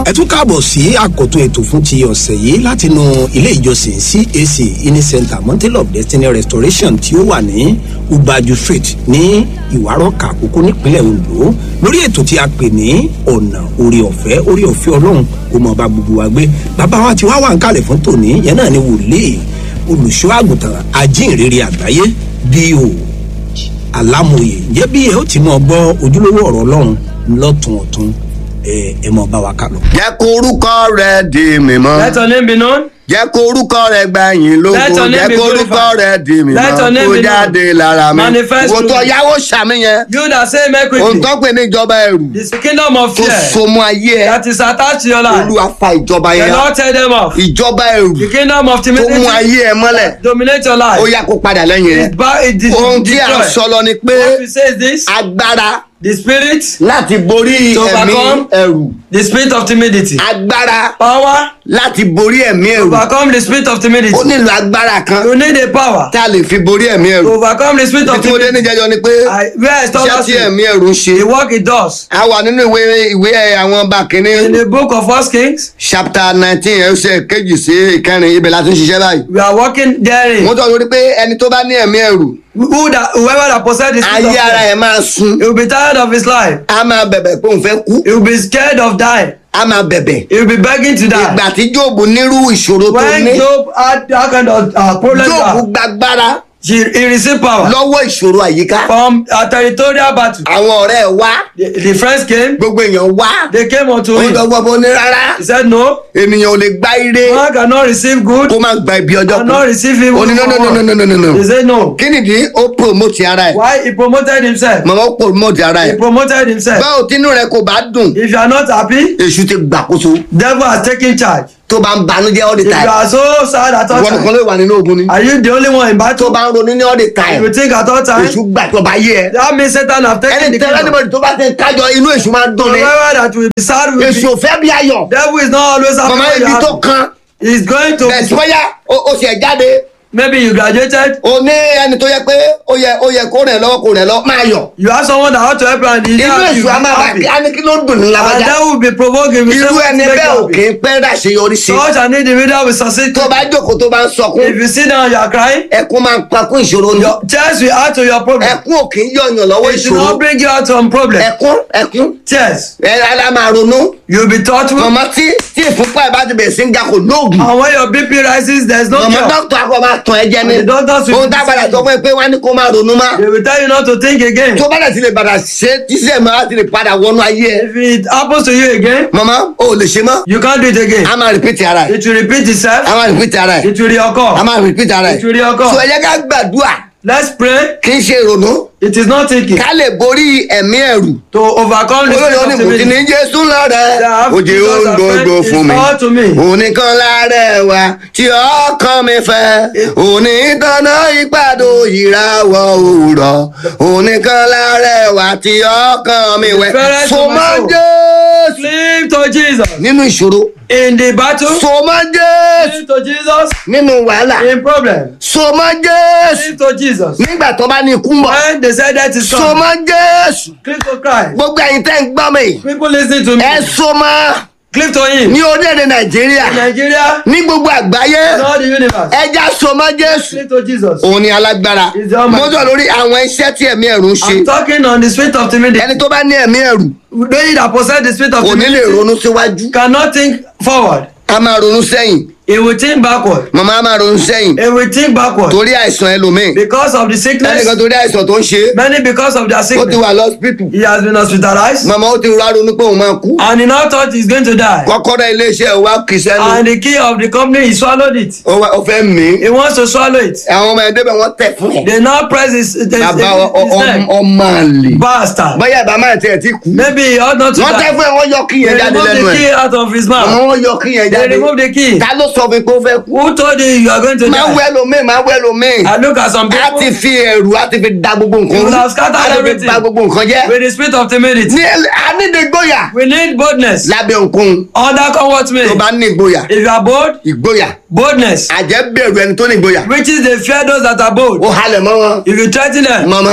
ẹ tún káàbọ̀ sí àkótó ètò fún ti ọ̀sẹ̀ yìí látinú ilé ìjọsìn cac ini center mountain of destiny restoration tí ó wà ní ubaju street ní ìwárọ̀kà àkókò nípínlẹ̀ ondo lórí ètò tí a pè ní ọ̀nà orí ọ̀fẹ́ orí ọ̀fẹ́ ọlọ́run kò mọ̀ bá gbogbo wa gbé bàbá wa ti wá wà ń kalẹ̀ fún tòní yẹn náà ni wòlíì olùṣọ́ àgùntàn ajínrere àgbáyé bí.o alámòye ǹjẹ́ bí ẹ ó ti mọ̀ gbọ́ ojúlówó ọ̀rọ̀ ọlọ́run lọ́tún ọ̀tún ẹ ẹ mọ̀ bá wa kà lọ. jẹ́ kó orúkọ rẹ̀ di mímọ́. Let your name be known. jẹ́ kó orúkọ rẹ̀ gbàyìn lógo. Let your name jẹ́ be kó orúkọ glorified. rẹ̀ di mímọ́. Let your name kó be known. jáde lára mi. Manifest wò tó through me. yáwó sàmì yẹn. You that say make ohun quickly. tó pè ní ìjọba ẹrù. This kingdom of tó fear so mọ́ ayé ẹ. that is attached to your life. olúwa fa ìjọba The yẹn. Lord tell them off. ìjọba ẹrù The kingdom of tó mú timidity ayé ẹ mọ́lẹ̀. dominate your ó life. yá kó padà lẹ́yìn rẹ̀. It ba- it is ohun tí a destroy. sọ lọ ni pé What we say is this. agbára The spirit, láti borí To ẹ̀mí overcome. ẹrù. the spirit of timidity. agbára Power, láti borí ẹ̀mí ẹrù. overcome the spirit of timidity. ó nílò agbára kan You need a power tá a lè fi borí ẹ̀mí to ẹrù. overcome the spirit ibi of tí mo dé timidity. níjẹjọ ni pé I, where I stop iṣẹ́ last tí week, ẹ̀mí ẹrù ń ṣe. the work it does. a wà nínú ìwé ìwé àwọn ọba In kìíní the book of First Kings, chapter nineteen ẹsẹ̀ kejì sí ìkẹrin ibẹ̀ la ti ń ṣiṣẹ́ báyìí. we are working therein. mo tọ́ lórí pé ẹni tó bá ní ẹ̀mí ẹrù Who that, whoever that possess the spirit of ayé ara fear, ẹ̀ máa sun he will be tired of his life. a máa bẹ̀bẹ̀ pé òun fẹ́ kú He will be scared of dying. a máa bẹ̀bẹ̀. He will be begging to die. ìgbà tí jóòbù nírú ìṣòro tó When ní Job had that kind of uh, problem, jóòbù gbàgbára he, he received power lọ́wọ́ ìṣòro àyíká. from a territorial battle. àwọn ọ̀rẹ́ ẹ̀ wá The, the friends came, gbogbo èèyàn wá they came unto òun him. gbogbo bó ní rárá He said, No, ènìyàn ò lè gba ire man cannot receive good, kó má gba ibi ọjọ́ cannot receive evil. ó ní no no no no no no no no He said, No. kí nìdí ó promote ara ẹ̀ Why? He promoted himself. màmá ó promote ara He ẹ̀ promoted himself. báwo tínú rẹ kò bá dùn If you are not happy, èṣù ti gbàkóso devil has taken charge. tó bá ń banújẹ́ all the If you time are so sad at all ìwọ nìkan times, ló wà nínú ogun ni are you the only one in tó battle? bá ń ronú ní all the If time you think at all times, èṣù gbàjọba yé ẹ that means Satan have taken ẹni the tẹ́lẹ̀ kingdom. níbọ̀dì tó bá ti ń kájọ inú èṣù máa ń dùn ni Whoever that will be sad will èṣù be. ò fẹ́ bí ayọ̀ Devil is not always happy màmá when you ibi tó happy. kan He's going to. bẹ̀ẹ̀ tí wọ́n yá ó sì ẹ̀ jáde Maybe you graduated. o ní ẹni tó yẹ pé ó yẹ ó yẹ kó rìn lọ́wọ́ kó rìn lọ́wọ́ máa yọ̀ You have someone that ought to help you and he inú help you èṣù á máa bà happy. kí á ní kí ló ń dùn ní And lábájá that will be provoking you. irú ẹni bẹ́ẹ̀ ò kì happy. í pẹ́ ràṣeyọrí sí Such an individual will succeed. tó bá jókòó tó bá ń sọkún If you sit down, you are crying. ẹkún máa ń pakún ìṣòro ni Your tears will add to your problem. ẹkún ò kì í yọ̀yàn lọ́wọ́ It will ìṣòro not bring you out from problem. ẹkún ẹkún Tears. ẹ ara máa ronú You will be thoughtful. mọ̀mọ́ tí tí ìfúnpá ẹ̀ bá ti bẹ̀rẹ̀ sí ń ga kò lóògùn And when your BP rises, there's no mọ̀mọ́ cure. dókítà akọ máa tàn ẹ́ jẹ ní And the doctors will ohun tá a padà sọ fún ẹ pé wọ́n á ní kó máa ronú má They will tell you not to think again. tó bá dẹ̀ ti lè padà ṣe tíṣẹ́ máa ti lè padà wọnú ayé ẹ If it happens to you again, mọ̀mọ́ o ò lè ṣe mọ́ you can't do it again. a máa repeat ara ẹ̀ It will repeat a itself. máa repeat ara ẹ̀ It will a reoccur. máa repeat ara ẹ̀ It will reoccur. so ẹ jẹ́ ká gbàdúrà Let's pray. kì í ṣe ìrònú It is not thinking. ká lè borí ẹ̀mí ẹ̀rù To overcome the olórí spirit of oníkùn tí ní timidity. jésù lọ́rẹ̀ Yeah, òjì Jesus ohun has gbogbo said, fún mi "It's all to me." òníkan láàrẹ̀ wa tí ọkàn mi fẹ́ òníkanná ìpàdó ìràwọ̀ òwúrọ̀ òníkan láàrẹ̀ wa tí ọkàn mi wẹ̀ Fẹ́rẹ́ tó so máa mọ́ sọ. jésù Cleave to Jesus. nínú ìṣòro In the battle, so mọ́ jésù cleave to Jesus. nínú wàhálà In problem, so mọ́ jésù cleave to Jesus. nígbà tó bá ní ikú ń bọ̀ When they said that is so coming, mọ́ jésù cleave to Christ. gbogbo ẹ̀yin tẹ́ ń gbọ́ mi People listening to me, ẹ so mọ́ cleave to Him. ní orílẹ̀-èdè nàìjíríà Nigeria, ní gbogbo àgbáyé in all the universe, ẹja so mọ́ jésù cleave to Jesus. òun ni alágbára He's the Almighty. mo sọ lórí àwọn iṣẹ́ tí ẹ̀mí ẹ̀rù ń ṣe I'm talking on the spirit of timidity. ẹni tó bá ní ẹ̀mí ẹ̀rù They that possess the spirit of kò ní lè timidity ronú síwájú cannot think forward. a máa ronú sẹ́yìn He will think backward. màmá a máa ronú sẹ́yìn He will think backward torí àìsàn ẹlòmíì because of the sickness. ẹnìkan torí àìsàn tó ń ṣe Many because of their ó ti sickness. wà lọ́sibítù He has been hospitalized màmá ó ti rà ronú pé òun máa kú and he now thought he's going to die. kọ́kọ́rọ́ iléeṣẹ́ ẹ̀ wá kì í sẹ́nu And the key of the company, he swallowed it. ó wá- ó fẹ́ mí He wants to swallow it. àwọn ọmọ ẹ̀dẹ́bẹ̀ wọ́n tẹ̀ fún ẹ̀ They now press his, his, his, bàbá ọ- ọ- his neck. ọmọ àlè Bastard. báyà bá máa tiẹ̀ ti kú Maybe he ought not to wọ́n tẹ́ die. fún ẹ̀ wọ́n yọ kí They yẹn jáde remove lẹ́nu the ẹ̀ key out of his àwọn mouth. wọ́n yọ kí yẹn They jáde remove the key. ta ló sọ fún mi pé ó fẹ́ kú Who told you you are going to máa die? wẹ́ lómi máa wẹ́ lómi I look at some a ti people fi ẹ̀rù a ti fi da gbogbo nǹkan You will rú have scattered a ti fi everything. ba gbogbo nǹkan jẹ́ with the spirit of timidity. ní ẹl- a ní ní ìgboyà We need boldness. lábẹ́ òkun Under come what me. tó bá ní ìgboyà If you are bold, ìgboyà boldness. àjẹ́ bẹ̀rù ẹni tó ní ìgboyà Which is they fear those that are bold. ó halẹ̀ mọ́ wọn If you threaten them, mọ̀mọ́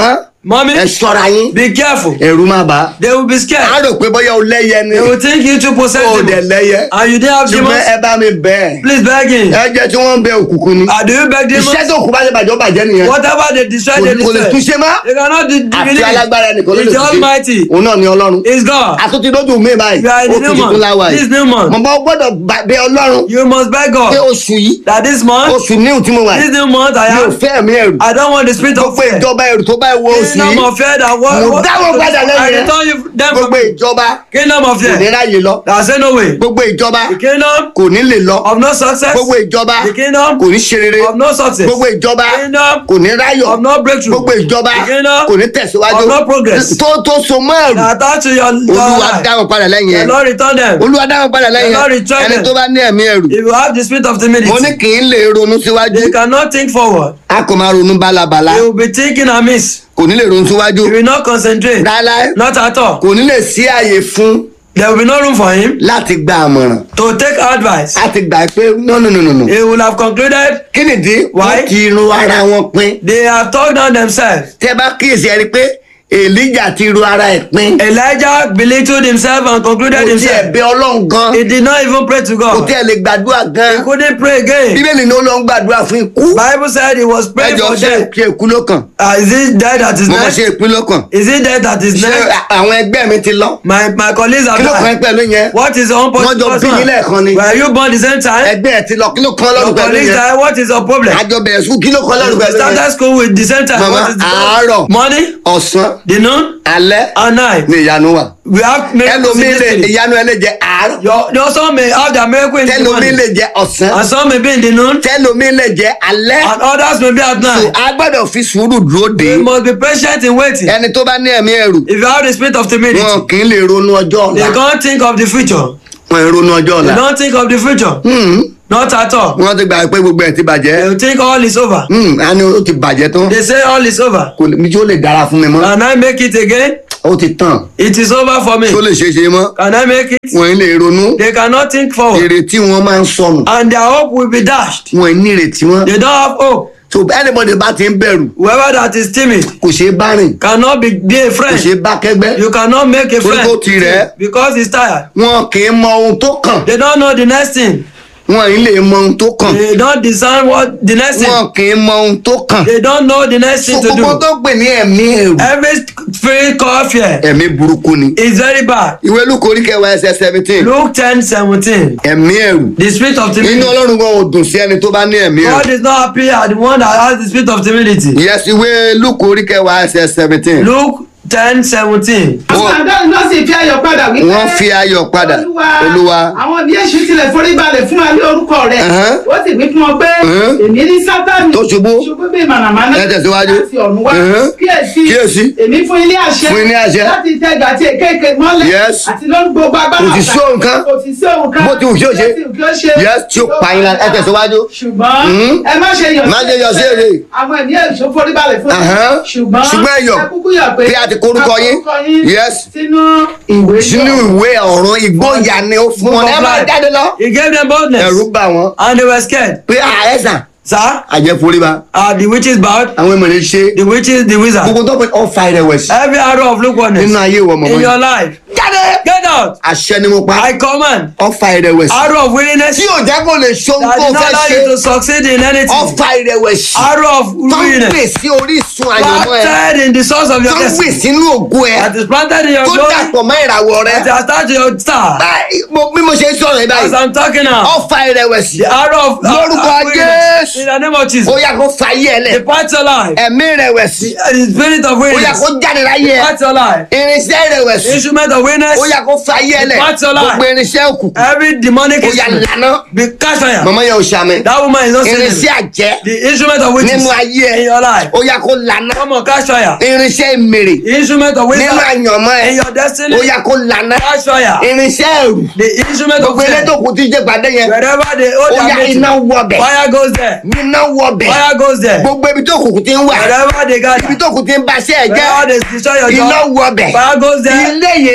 Mommy, ẹ ṣọ́ra yín be careful. ẹ̀rù má bà á. They will be á scared. rò pé bóyá o lẹ́yẹ ni They will think you to possess o dẹ̀ demons. lẹ́yẹ And you didn't have ṣùgbọ́n demons. ẹ bá mi bẹ́ẹ̀ Please beg him. ẹ jẹ́ tí wọ́n ń bẹ òkùnkùn ni Ah, do you beg demons? iṣẹ́ tó kù bá ṣe bàjẹ́ ó bàjẹ́ nìyẹn Whatever they destroy, kò they kò lè destroy. túnṣe má They cannot de- àfi believe. alágbára ẹnìkan ló lè It's the Almighty. òun náà ni ọlọ́run It's God. àtúntì lójú mi báyìí You are in ó the fi new tuntun month. láwa This yìí new month. mo bá gbọ́dọ̀ bá- bẹ ọlọ́run You must beg pé God oṣù yìí that this month, oṣù níhùn tí mo wà this yìí new month, I mi ò have. fẹ́ mi ẹ̀rù I don't want the spirit of gbogbo fear. ìjọba ẹ̀rù tó bá wọ oṣù Kingdom yìí of fear that what? Mo what- dáwọ́ padà lẹ́yìn I rẹ̀. return you them from gbogbo ìjọba kingdom of kò ní fear. ráyè lọ I say no way. gbogbo ìjọba The kingdom kò ní lè lọ of no success. gbogbo ìjọba The kingdom kò ní ṣe rere of no success. gbogbo ìjọba Kingdom kò ní ráyọ̀ of no breakthrough. gbogbo ìjọba The kingdom kò ní tẹ̀síwájú of no progress. tó tó so mọ́ ẹ̀rù That attach to your, your olúwa life. dáhùn padà lẹ́yìn The ẹ̀ Lord return them. olúwa dáhùn padà lẹ́yìn The Lord ẹ̀ return ẹni them. tó bá ní ẹ̀mí ẹ̀rù If you have the spirit of mo timidity, ní kì í lè ronú síwájú they cannot think forward. a kò máa ronú bálabàla They will be thinking amiss. kò ní lè ronú síwájú He will not concentrate. láéláé Not at all. kò ní lè sí àyè fún There will be no room for him láti gba àmọ̀ràn to take advice. a ti gbà pé no no no no no He will have concluded kí nìdí Why? wọ́n ti ru ara wọn pin they have talked down themselves. tẹ bá kíyèsí ẹ rí i pé èlíjà ti ru ara ẹ̀ pin Elijah belittled himself and concluded kò tiẹ̀ himself. bẹ ọlọ́run gan He did not even pray to kò God. tiẹ̀ lè gbàdúrà He gan couldn't pray again. bíbélì ni ó lọ ń gbàdúrà fún ikú Bible said he was praying ẹjọ for ṣe death. ṣe ikú ló kàn Uh, is it death that is mo mọ next? ṣe ìpín ló kàn Is it death that is ṣé next? àwọn ẹgbẹ́ mi ti lọ My my colleagues kí have ló kàn ẹ́ died. pẹ̀lú yẹn What is your own Wọ́n jọ bí yín lẹ́ẹ̀kan ni. Were you born the same time? ẹgbẹ́ ẹ̀ ti lọ kí ló kàn Your lọ́rùn pẹ̀lú colleagues yẹn died. What is your problem? àjọ bẹ̀rẹ̀ sùn kí ló kàn lọ́rùn You pẹ̀lú started yẹn school with the same time. Mama, What is the àárọ̀. Morning, ọ̀sán the noon, alẹ́ and night. ni ìyanu wà We have miracles in ẹlòmíì this lè city. ìyanu ẹ lè jẹ àárọ̀ Your, your son may have their miracle in the tẹlomi morning. lè jẹ ọ̀sán And some may be in the noon. tẹlomi lè jẹ alẹ́ And others may be at So, night. a gbọ́dọ̀ fi sùúrù dúró de You must be patient in waiting. ẹni tó bá ní ẹ̀mí ẹ̀rù If you have the spirit of timidity, wọn kì í lè ronú ọjọ́ they ọ̀la can't think of the future. wọn ì ronú ọjọ́ They ọ̀la don't think of the future. Hmm, Not at all. wọ́n ti gbà pé gbogbo ẹ̀ ti They bàjẹ́ will think all is over. Hmm, a ní ó ti bàjẹ́ tán They say all is over. kò lè mi tí ó lè dára fún mi mọ́ Can I make it again? ó ti tàn It is over for me. tí ó lè ṣe é ṣe mọ́ Can I make it? wọn ì lè ronú They cannot think forward. ìrètí wọn máa ń sọnù And their hope will be dashed. wọn ì ní ìrètí mọ́ They don't have hope. so anybody bá ti ń bẹ̀rù Whoever that is timid kò ṣeé bá rìn cannot be, be a kò friend. ṣeé bá kẹ́gbẹ́ You cannot make a Torí friend kó ti rẹ̀ ẹ́. because he's tired. wọn kì í mọ ohun tó kàn They don't know the next thing. wọn ì lè mọ ohun tó kàn They don't discern what the next thing. wọn kì í mọ ohun tó kàn They don't know the next so thing to gbogbo do. tó pè ní ẹ̀mí ẹ̀rù Every spirit called fear ẹ̀mí burúkú ni is very bad. ìwé lukú orí kẹwàá ẹsẹ̀ seventeen Luke ten seventeen. ẹ̀mí ẹ̀rù The spirit of inú timidity. ọlọ́run kan ò dùn sí ẹni tó bá ní ẹ̀mí ẹ̀rù God is not happy at the one that has the spirit of timidity. yes ìwé lukú orí kẹwàá ẹsẹ̀ seventeen Luke ten seventeen. àwọn àdáni náà sì fi ayọ̀ padà wípé wọ́n fi ayọ̀ padà olúwa àwọn bí èṣù tilẹ̀ forí balẹ̀ fún wa ní orúkọ rẹ̀ Ẹ̀hán. ó sì wí fún wọn pé Ẹ̀hán. èmi ní sátani Tó ṣubú. ṣubú bíi mànàmáná Ẹ tẹ̀síwájú. láti ọ̀run wá Ẹ̀hán. kíyèsí Kíyèsí. èmi fún ilé àṣẹ Fún yín ní àṣẹ. láti tẹ̀gà àti èkéèké mọ́lẹ̀ Yes. àti lórí gbogbo agbára Kò sì sí ohun kan. kò sì sí ohun kan Bó ti wù kí ó ṣe. Bó ti wù kí ó ṣe. Yes, tí ó pa yín lára. Ẹ tẹ̀síwájú. ṣùgbọ́n Mhm. ẹ má ṣe yọ̀ Má ṣe yọ̀ sí èrè. àwọn ẹ̀mí èṣù forí balẹ̀ fún Ẹ̀hán. ṣùgbọ́n Ṣùgbọ́n ẹ yọ̀ ẹ kúkú yọ̀ pé bí a ti kọ orúkọ yín. a kọ orúkọ yín Yes. sínú ìwé sínú náà. ìwé ọ̀run ìgbóyà ni ó fún wọn ẹ máa jáde lọ He gave them boldness. ẹ̀rù bà wọ́n And they were scared. pé àẹ́sà Sir, àjẹforíba are the witches bowed? àwọn èèmọ̀ ṣe The witches, the wizard. gbogbo tó pé ọ̀fà ìrẹ̀wẹ̀sì Every arrow of lukewarmness nínú ayé ìwọ in mọ̀mọ́ your yìí. life. jáde Get out. àṣẹ ni mo pa I command. ọ̀fà ìrẹ̀wẹ̀sì Arrow of weariness tí ò jẹ́ kó lè ṣe ohun that tó did not fẹ́ allow ṣe you to succeed in anything. ọ̀fà ìrẹ̀wẹ̀sì Arrow of tó ń weariness gbè sí orísun àyànmọ́ ẹ planted in the source of your tó ń gbè destiny. sínú ògo ẹ That is planted in your tó glory. dàpọ̀ mọ́ ìràwọ̀ rẹ That has touched your star. Báyìí, mo- bí mo ṣe ń sọ̀rọ̀ yìí As báyìí I'm talking now. ọ̀fà ìrẹ̀wẹ̀sì The arrow of Lórúkọ of weariness. Jésù. In the name of ó Jesus. yá kó fa ayé ẹ lẹ̀ Depart your life. ẹ̀mí ìrẹ̀wẹ̀sì The spirit of ó yá weariness. kó jáde láyé ẹ Depart your life. irinṣẹ́ ìrẹ̀wẹ̀sì Instrument of weariness. ó yá kó fa ayé ẹ lẹ̀ Depart your life. gbogbo irinṣẹ́ òkùnkùn Every demonic ó yá instrument. lànà Be catch fire. mọ̀mọ́ yẹn ò ṣàmì That woman is not irinṣẹ́ sinning. àjẹ́ The instrument of witches nínú ayé ẹ in your life. ó yá kó lànà Come on, catch fire. irinṣẹ́ ìmèrè The instrument of nínú wisdom àyànmọ́ ẹ in your destiny. ó yá kó lànà Catch fire. irinṣẹ́ ẹ̀rù The instrument of gbogbo ilé fear. tó kù tí jẹ́ pàdé yẹn Wherever they hold ó yá their iná meeting. wọbẹ̀ Fire goes there. iná wọbẹ̀ Fire goes there. gbogbo ibi tó kù tí ń wà Wherever they ibi gather. tó kù tí ń baṣẹ́ ẹ̀ jẹ́ Wherever they destroy your iná job. wọbẹ̀ Fire goes there. ilé yẹn That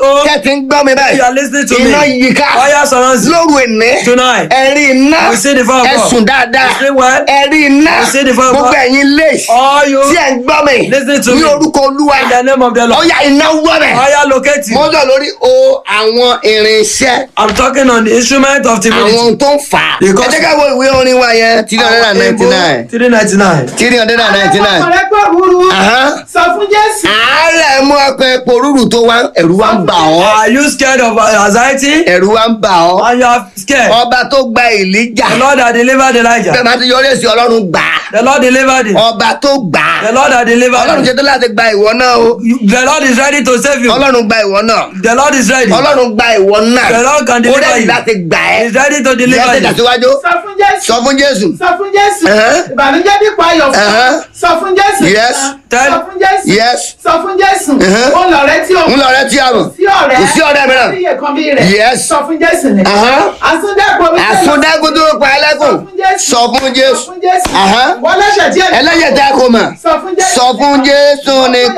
home, kẹ́ ti ń gbọ́ mi báyìí you are listening to me. iná yíká Fire surrounds you. lóru ìní Tonight. ẹ̀rí iná We see the fire of God. ẹ̀sùn dáadáa You sleep well. ẹ̀rí iná We see the fire of gbogbo God. ẹ̀yin léèsì All you tí ẹ̀ ń gbọ́ mi Listen to ní me. orúkọ olúwa in the name of the Lord. ọ̀yà iná wọ́ bẹ̀ Fire locate you. mọ́jọ́ lórí o àwọn irinṣẹ́ I'm talking on the instrument of àwọn divinity. ohun tó ń fà á ẹ Because- jẹ́ ká wo ìwé orin wa yẹn three hundred and ninety nine Three ninety nine. three hundred and ninety nine ọ̀rẹ́ pọ̀ rúru Aha. sọ fún jésù àárẹ̀ mú ọkọ̀ epo rúrù tó wá ẹ̀rù wá ń bà ọ́ Are you scared of uh, anxiety? ẹ̀rù wá ń bà ọ́ And you are scared. ọba tó gba ìlíjà The Lord that delivered bẹ́ẹ̀ Elijah. máa ti yọrí èsì ọlọ́run gbà á The Lord delivered him. ọba tó gbà á The Lord that ọlọ́run delivered ṣe him. tó láti gba ìwọ náà o You- The Lord is ready to save you. ọlọ́run gba ìwọ náà The Lord is ready. ọlọ́run gba ìwọ náà The Lord can ó deliver rẹ́ẹ̀dì you. láti gbà ẹ́ He is ready to ìyá deliver tẹ̀jà you. síwájú sọ fún jésù sọ fún jésù sọ fún jésù Ẹ̀hẹ́. ìbànújẹ́ dípò ayọ̀ fún Ẹ̀hẹ́. sọ fún jésù Yes. Tell- sọ fún jésù yes sọ fún jésù Ẹ̀hẹ́. ó lọ̀rẹ́ tí o ń lọ rẹ tí a mọ̀ sí ọ̀rẹ́ kò sí ọ̀rẹ́ mìíràn sí iye kan bí rẹ̀ Yes. sọ fún jésù ni Ẹ̀hẹ́. àsúndẹ́kọ̀ mi àsúndágún tó pa ẹlẹ́kùn sọ fún sọ jésù fún jésù Ẹ̀hẹ́. wọ́n lẹ́sẹ̀ díẹ̀ ẹlẹ́yẹ̀ tá a kò mọ̀ sọ fún jésù sọ fún jésù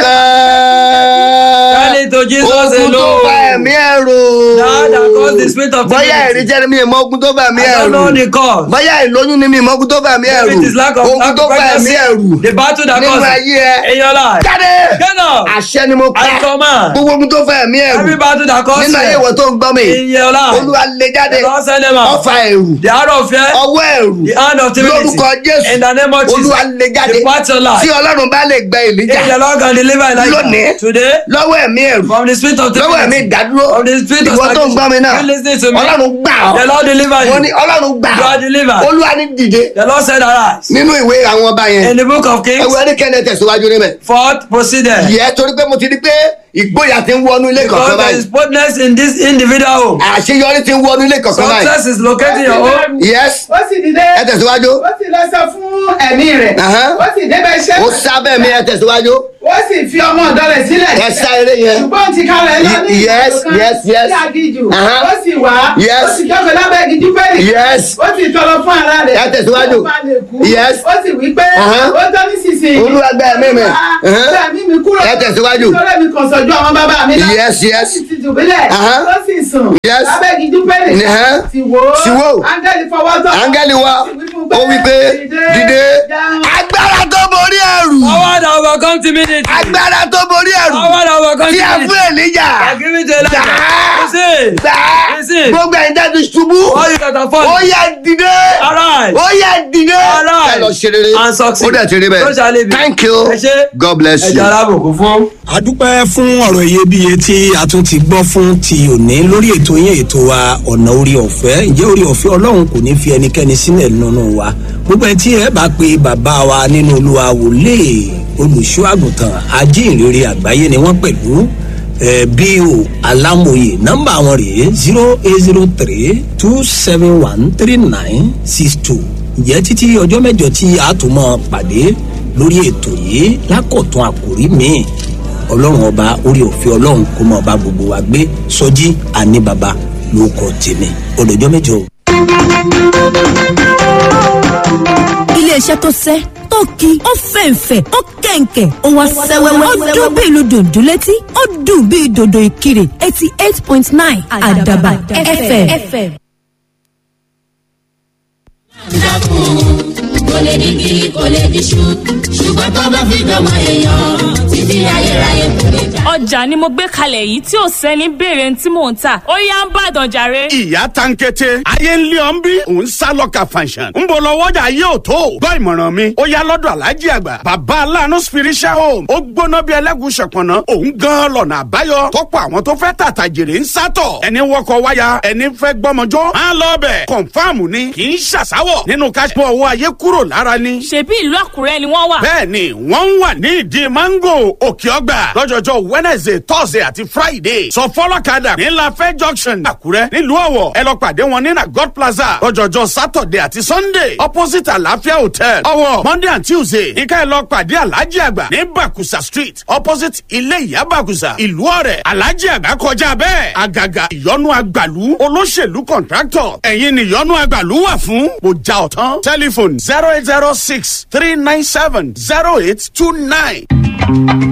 Tell nìkan it to Jesus ogun tó alone. bá ẹ̀mí ẹ̀rù That that caused the spirit of bóyá timidity. ẹ̀rí jẹ́ mi ìmọ̀ ogun tó bá ẹ̀mí I don't ẹ̀rù know the cause. bóyá ìlóyún ni mi ìmọ̀ ogun tó bá ẹ̀mí ẹ̀rù If it is lack of ogun lack tó of bá ẹ̀mí pregnancy, ẹ̀rù the battle that nínú caused ayé ẹ in your life. jáde Get up. àṣẹ ni mo pa I command. gbogbo ogun tó fẹ́ ẹ̀mí ẹ̀rù Every battle that caused nínú ayé ìwọ fear tó ń gbọ́ mi in your life. olúwa lè jáde The Lord send them out. ọfà ẹ̀rù The heart of fear. ọwọ́ ẹ̀rù The hand of timidity. lórúkọ jésù In the name of Jesus. olúwa lè jáde Depart your life. tí ọlọ́run bá lè gbẹ ìlíjà If the Lord can deliver Lónìí. Elijah today lọ́wọ́ ẹ̀mí ẹ̀rù from the spirit of lọ́wọ́ ẹ̀mí timidity. ìdádúró From the spirit of ìwọ tó ń gbọ́ mi náà You listening to me? ọlọ́run gbà ọ́ The Lord deliver wọ́n ní you. ọlọ́run gbà You are ọ́ delivered. olúwa ní dìde The Lord said arise. nínú ìwé àwọn ọba yẹn In the book of Kings, ẹwọ ẹnikẹ́ni tẹ̀síwájú níbẹ̀ fourth proceeded. yẹ torí pé mo ti di pé ìgboyà ti ń wọnú ilé kọ̀ọ̀kan Because there is báyìí boldness in this individual home. àṣeyọrí ti ń wọnú ilé kọ̀ọ̀kan báyìí Success is locating your home. yes ó sì dìde ẹ tẹ̀síwájú ó sì lọ sọ fún ẹ̀mí rẹ̀ Aha. ó sì débẹ̀ iṣẹ́ ó sábẹ́ mi ẹ tẹ̀síwájú ó sì fi ọmọ ọ̀dọ́ rẹ̀ sílẹ̀ ẹ sá eré yẹn ṣùgbọ́n ti kalẹ̀ lọ ní Yes, ìlú kan yes, yes. sí agijù Aha. ó sì wá Yes. ó sì jókòó lábẹ́ igi júpẹ́lì yes ó sì tọrọ fún ara rẹ̀ Ẹ tẹ̀síwájú. kó má lè kú. Yes. ó sì wí pé Aha. ó tọ́ nísinsìnyí Olúwa gba ẹ̀mí mi. Aha. gba ẹ̀mí mi kúrò Ẹ tẹ̀síwájú. nítorí mi kàn sọ́jú àwọn bàbá mi náà yes ó yes sì ti dùbúlẹ̀ Aha. ó sì sùn Yes. lábẹ́ igi júpẹ́lì Aha. sì wò Sì wò. ó áńgẹ́lì fọwọ́ tọ́ áńgẹ́lì wa ó wí pé dìde agbára tó borí ẹ̀rù Power that overcome timidity. agbára tó borí ẹ̀rù Power that overcome tí a timidity. fún ènìjà I give it to Elijah. Gbà. Listen. gbà Listen. gbogbo ẹ̀yin tẹ́ ti ṣubú All you that are ó falling. yẹ dìde Arise. ó yẹ dìde Arise. ẹ lọ ṣe rere And succeed. ó dẹ̀ ti rí So shall it bẹ́ẹ̀ be. thank you Ẹ ṣé. God bless you. Ẹja alábòkú fún. a dúpẹ́ fún ọ̀rọ̀ iyebíye tí a tún ti gbọ́ fún ti òní lórí ètò yẹn ètò wa ọ̀nà orí ọ̀fẹ́ ǹjẹ́ orí ọ̀fẹ́ ọlọ́run kò ní fi ẹnikẹ́ni sílẹ̀ nínú wa gbogbo ẹni tí ẹ bá pe bàbá wa nínú olúwa wòlé olùṣọ́ àgùntàn ajínrere àgbáyé ni wọ́n pẹ̀lú ẹ bo alámòye nọ́mbà wọn rèé zero eight zero three two seven one three nine six two ǹjẹ́ títí ọjọ́ mẹ́jọ tí a tún mọ́ pàdé lórí ètò yìí lákọ̀tún àkòrí míì ọlọ́run ọba orí òfin ọlọ́run kó mọ ọba gbogbo wa gbé sọjí àní baba ló kọ tèmi ọdọjọ́ mẹ́jọ. iléeṣẹ́ tó sẹ́ tó ki ó fẹ̀ǹfẹ̀ ó kẹ̀ǹkẹ̀ ó wá sẹ́wẹ́wẹ́ ó dún bí ìlú dòdò létí ó dùn bí dòdò ìkirè eighty eight point nine àdàbà fm. kò lè digi kò lè diṣu ṣùgbọ́n tó bá fi dọ́mọ èèyàn títí ayérayé kò lè já. ọjà ni mo gbé kalẹ̀ yìí tí ò sẹ́ni béèrè tí mò ń tà ó yá ń bàdàn jàre. ìyá tankete ayé ń lé ọ́n bí òun sá lọ́ka fanṣan ń bọ̀ lọ́wọ́jà yóò tó gbọ́ ìmọ̀ràn mi ó yá lọ́dọ̀ alájí àgbà bàbá aláàánú spiritual home ó gbóná bí ẹlẹ́gùn ṣọ̀pọ̀nà òun gan lọ́nà àbáyọ tọ́pọ̀ àwọn tó fẹ́ tàtà jèrè ń sátọ̀ ẹni wọkọ̀ wáyà ẹni fẹ́ gbọ́mọjọ́ á lọ bẹ̀ kọ̀nfàmù ni kì í ṣàṣàwọ̀ nínú káṣípọ̀ owó ayé kúrò lára ni ṣebí ìlú àkúrẹ́ ni wọ́n wà. bẹ́ẹ̀ni wọ́n ń wà ní ìdí mango òkè ọgbà lọ́jọ́jọ́ wednesday thursday àti friday sọ fọlọ́kadà ní lafẹ́ junction àkúrẹ́ nílùú ọ̀wọ̀ ẹ lọ pàdé wọn ní na god plaza lọ́jọ́jọ́ saturday àti sunday opposite àlàáfíà hotel ọ̀wọ̀ monday and tuesday nǹkan ẹ lọ pàdé alhaji àgbà ní bakusa street opposite ilé ìyá bakusa ìlú ọ̀rẹ́ alhaji àgbà kọjá bẹ́ẹ̀ àgàgà ìyọnu àgbàlú olóṣèlú contractor ẹ̀yin ni ìyọnu àgbàlú wà fún mo já ọ̀tán telephone zero eight zero six three nine seven zero eight two nine.